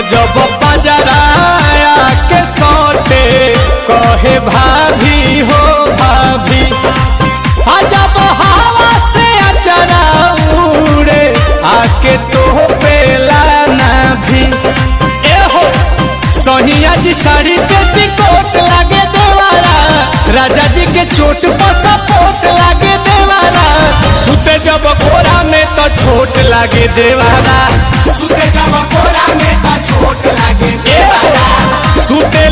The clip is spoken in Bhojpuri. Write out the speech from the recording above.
जब पजराया के सोटे कहे भाभी हो भाभी आ जब हवा से अचरा उड़े आके तो पेला ना भी ए हो सहिया जी साड़ी पे टिकोट लागे देवारा राजा जी के चोट पर सपोर्ट लागे देवारा सुते जब कोरा में तो छोट लागे देवारा सुते जब कोरा में तो छोट लागे देवारा सुते